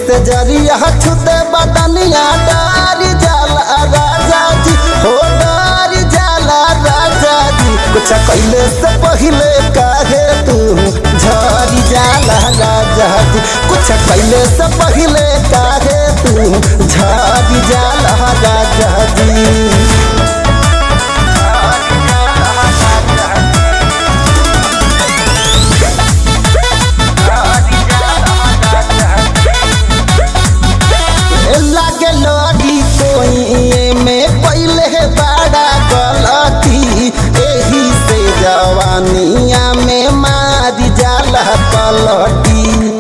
से जरिया छुते बदनिया डारी जाला राजा जी हो डारी जाला राजा जी कुछ कैले से पहले काहे तू झरी जाला राजा जी कुछ कैले से पहले काहे तू झरी जाला राजा जी लागे लड़ी कोई में पहले बड़ा गलती एही से जवानिया में मारी जाला पलटी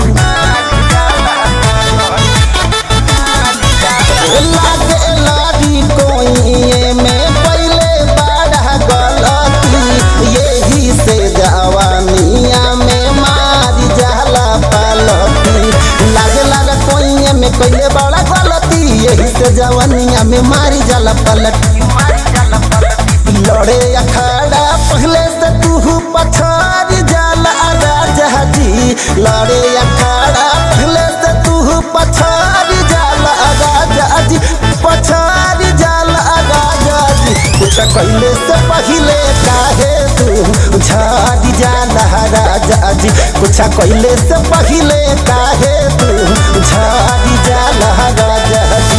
लागे लड़ी कोई में पहले बड़ा गलती यही से जवानिया में मारी जाला पलटी लागे लागे कोई में कैले बड़ा गलती यही से जवानिया में मारी जाला पलटी लड़े अखाड़ा पहले से तू पछाड़ी जाला राजा जी लड़े अखाड़ा पहले से तू पछाड़ी जाला राजा जी पछाड़ी जाला राजा जी कुछ कैले से पहले काहे तू झाड़ी जाला राजा जी कुछ कैले से पहले काहे तू झाड़ी जाला राजा जी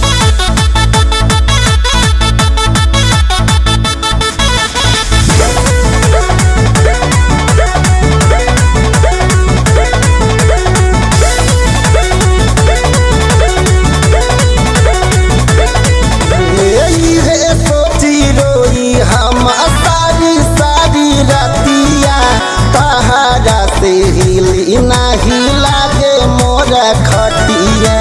यही है सोची रोई हम सारी सारी रतिया तहारा से हिली नाही लागे मोर खटिया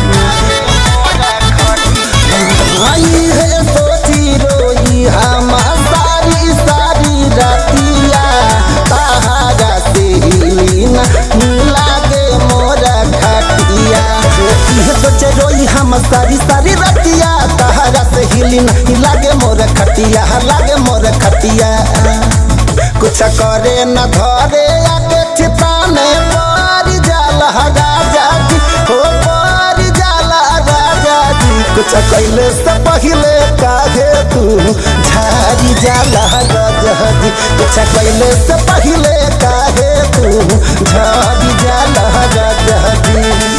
यही है सोची रोई हम सारी सारी रतिया तहारा से हिली नाही लागे मोर खटिया यह सोचे रोई हम सारी सारी रतिया तहारा से हिली नहीं लागे मोर खटिया लागे मोर खटिया कुछ करे न धरे आके चिताने पार जाला राजा जी हो पार जाला राजा जी कुछ कैले से पहले काहे तू झारी जाला राजा जी कुछ कैले से पहले काहे तू झारी जाला राजा जी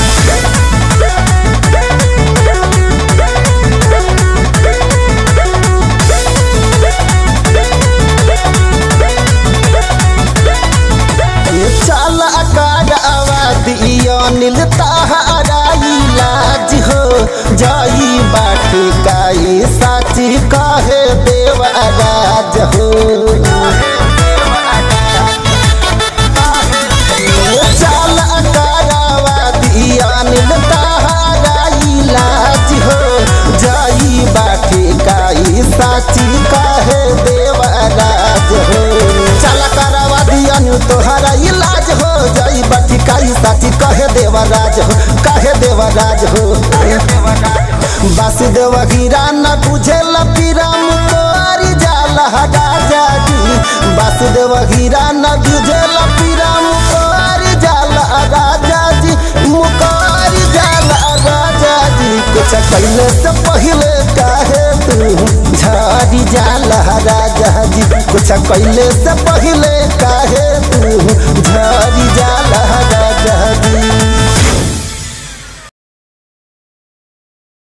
चल अकार आवादिया नीलता हराई लाज हो जाई बाटी काई साची कहे देवराज हो चल अकार आवादिया नीलता हराई लाज हो जाई बाटी काई साची कहे देवराज हो चल करवा दिया तोहरा इलाज हो जाई बाटी काई साची कहे देवराज हो कहे देवराज हो वासुदेव हीरा न बुझे लपीरा मुकोरी जाला राजा जी वासुदेव हीरा न बुझे लपीरा मुकोरी जाला राजा जी मुकोरी जाला राजा जी कुछ कैले से पहले काहे तू झाड़ी जाला राजा जी कुछ कैले से पहले काहे